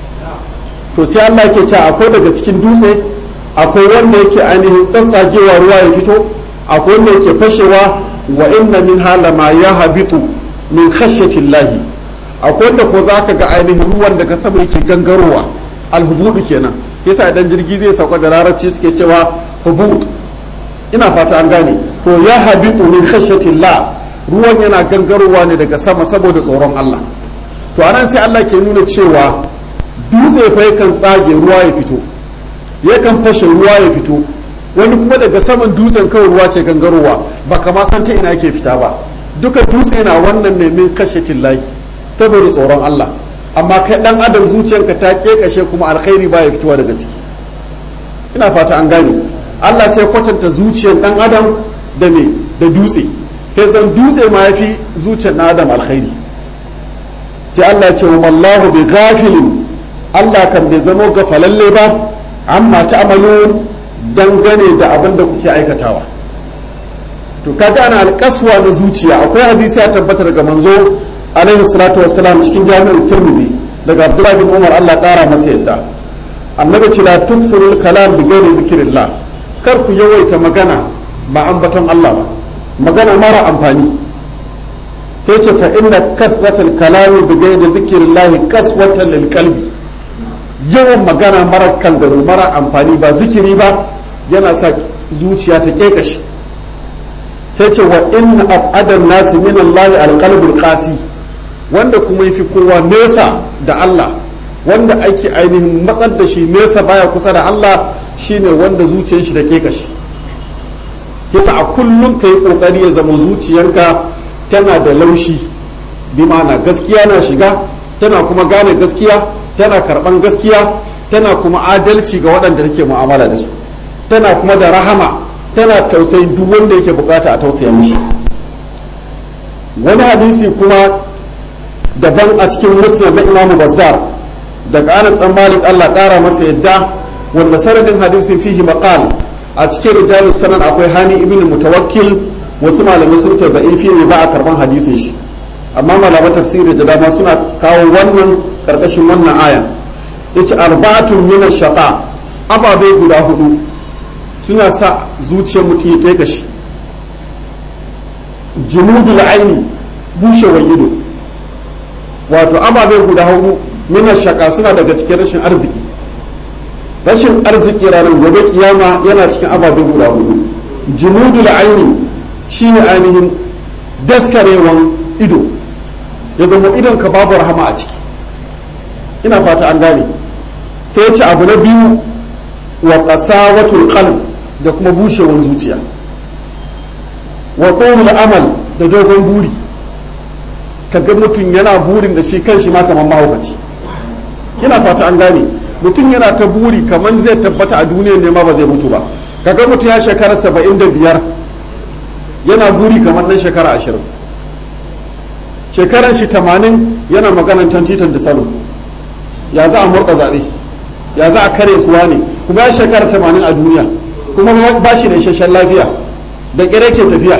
to sai Allah yake cewa akwai daga cikin dutse akwai wanda yake ainihin tsatsagewa ruwa ya fito akwai wanda yake fashewa wa inna min halama ya habitu min khashyati llahi akwai wanda ko zaka ga ainihin ruwan daga sama yake gangarowa alhubudu kenan yasa idan jirgi zai sauka da larabci suke cewa hubud ina fata an gane to ya habitu min khashyati llah ruwan yana gangarowa ne daga sama saboda tsoron Allah to anan sai Allah ke nuna cewa dutse fa yakan tsage ruwa ya fito yakan fashe ruwa ya fito wani kuma daga saman dutsen kawai ruwa ce gangarowa ba kama san ta ina ke fita ba duka dutse na wannan ne min kashe tillahi saboda tsoron Allah amma kai dan adam zuciyarka ta kekashe kuma alkhairi ba ya fitowa daga ciki ina fata an gane Allah sai kwatanta zuciyar dan adam da me da dutse kai san dutse ma yafi zuciyar dan adam alkhairi sai Allah ya ce wa mallahu bi ghafilin Allah kan bai zama gafalalle ba amma ta'malun dangane da abin da kuke aikatawa to kaga ana alƙaswa na zuciya akwai hadisi ya tabbata daga manzo alaihi salatu wassalam cikin jami'ar tirmidhi daga abdullahi bin umar Allah ƙara masa yadda annabi ce la tuksurul kalam bi ghairi zikrillah kar ku yawaita magana ba ambaton Allah ba magana mara amfani yace fa inna kasratul kalam bi ghairi zikrillah kaswatan lil qalbi yawan magana mara kangaro mara amfani ba zikiri ba yana sa zuciya ta kekashi sai ce wa inna abadan nasi min Allah alqalbul qasi wanda kuma yafi kowa nesa da Allah wanda ake ainihin matsar da shi nesa baya kusa da Allah shine wanda zuciyar shi da kekashi kisa a kullum kai kokari ya zama zuciyanka tana da laushi bi ma'ana gaskiya na shiga tana kuma gane gaskiya tana karban gaskiya tana kuma adalci ga waɗanda take mu'amala da su tana kuma da rahama tana tausayin duk wanda yake bukata a tausaya mishi wani hadisi kuma daban a cikin muslim na imamu bazzar daga anas dan malik allah ƙara masa yadda wanda sanadin hadisin fihi maqal a cikin rijalus sanan akwai hani ibn mutawakkil wasu malamai sun ce da'ifi ne ba a karban hadisin shi amma malaman tafsiri da dama suna kawo wannan karkashin wannan aya yace arba'atun min ash-shaqa ababe guda hudu suna sa zuciyar mutum ya kai shi junudul aini bushewar ido wato ababe guda hudu min ash-shaqa suna daga cikin rashin arziki rashin arziki ranar gobe kiyama yana cikin ababe guda hudu junudul aini shine ainihin daskarewan ido ya zama idon ka babu rahama a ciki ina fata an gane sai ce abu na biyu wa qasawatul qalb da kuma bushewar zuciya wa qawlul amal da dogon buri kaga mutum yana burin da shi kanshi ma kamar mahaukaci ina fata an gane mutum yana ta buri kamar zai tabbata a duniyar ne ma ba zai mutu ba kaga mutum ya shekara saba'in da biyar yana buri kamar nan shekara ashirin shekaran shi tamanin yana maganan tantitan da salo ya za a murka zaɓe ya za a kare suwa ne kuma ya shekara tamanin a duniya kuma ba shi da isasshen lafiya da ƙire ke tafiya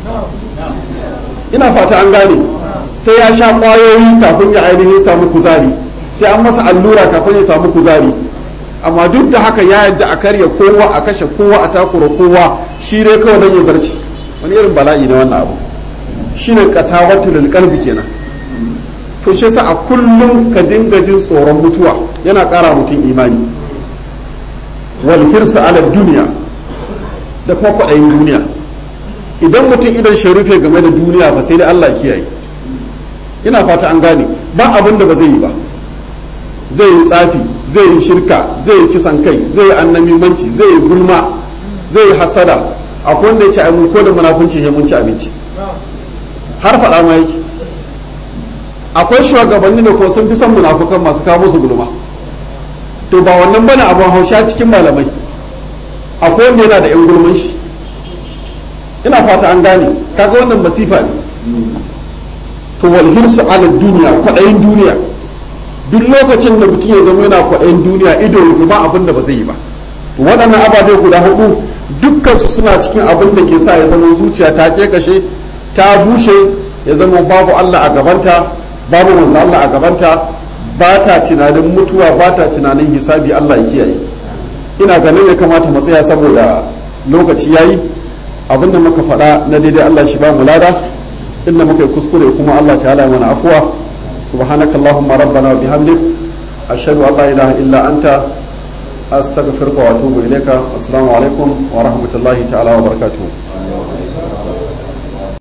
ina fata an gane sai ya sha ƙwayoyi kafin ya ainihin samu kuzari sai an masa allura kafin ya samu kuzari amma duk da haka ya yadda a karya kowa a kashe kowa a takura kowa shi ne kawai don ya zarci wani irin bala'i na wannan abu shine kasawatul qalbi kenan to shi yasa a kullum ka dinga jin tsoron mutuwa yana ƙara mutum imani wal hirsu ala duniya da kuma kwaɗayin duniya idan mutum idan shi rufe game da duniya ba sai dai Allah kiyaye ina fata an gane ba abin da ba zai yi ba zai yi tsafi zai yi shirka zai yi kisan kai zai yi annamimanci zai yi gulma zai yi hasada akwai wanda ya ce ai mun ko da munafunci sai mun ci abinci har faɗa ma yake akwai shugabanni da ko sun fi son munafukan masu kawo musu gulma to ba wannan bane abin hausha cikin malamai akwai wanda yana da yan gulman shi ina fata an gane kaga wannan masifa ne to wal hirsu ala duniya kwaɗayin duniya duk lokacin da mutum ya zama yana kwaɗayin duniya ido ba abin da ba zai yi ba waɗannan ababe guda hudu dukkansu suna cikin abin da ke sa ya zama zuciya ta kashe ta bushe ya zama babu Allah a gabanta babu manzo Allah a gabanta ba ta tunanin mutuwa ba ta tunanin hisabi Allah ya kiyaye ina ganin ya kamata mu tsaya saboda lokaci yayi abinda muka faɗa na daidai Allah shi ba mu lada inda muka yi kuskure kuma Allah ta'ala mana afuwa subhanakallahumma rabbana wa bihamdik ashhadu an la ilaha illa anta astaghfiruka wa atubu ilayka assalamu alaikum wa rahmatullahi ta'ala wa barakatuh